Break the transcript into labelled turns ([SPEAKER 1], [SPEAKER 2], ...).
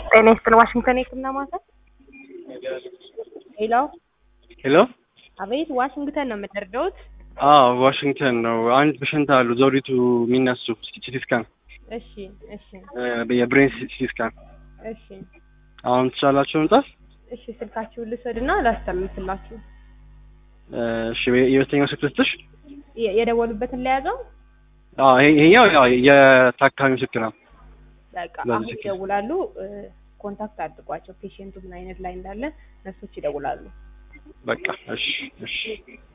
[SPEAKER 1] ጤና ይስጥልን ዋሽንግተን የህክምና ማዕከል ሄሎ
[SPEAKER 2] ሄሎ
[SPEAKER 1] አቤት ዋሽንግተን ነው የምንረዳውት
[SPEAKER 2] አዎ ዋሽንግተን ነው። አንድ ፔሸንት አሉ ዘውዲቱ የሚነሱ ሲቲ ስካን
[SPEAKER 1] እሺ እሺ
[SPEAKER 2] የብሬን ሲቲ ስካን
[SPEAKER 1] እሺ
[SPEAKER 2] አሁን ትችላላችሁ መምጣት?
[SPEAKER 1] እሺ ስልካችሁን ልውሰድና ላስተላልፍላችሁ
[SPEAKER 2] እሺ የሁለተኛው ስልክ ልስጥሽ?
[SPEAKER 1] የ- የደወሉበትን ለያዘው
[SPEAKER 2] አዎ ይሄ- ይሄኛው ያው የታካሚው ስልክ ነው።
[SPEAKER 1] በቃ
[SPEAKER 2] በዚህ
[SPEAKER 1] አሁን
[SPEAKER 2] ስልክ።
[SPEAKER 1] ይደውላሉ እ፣ ኮንታክት አድርጓቸው ፔሽንቱ ምን አይነት ላይ እንዳለ ነርሶች ይደውላሉ
[SPEAKER 2] በቃ እሺ እሺ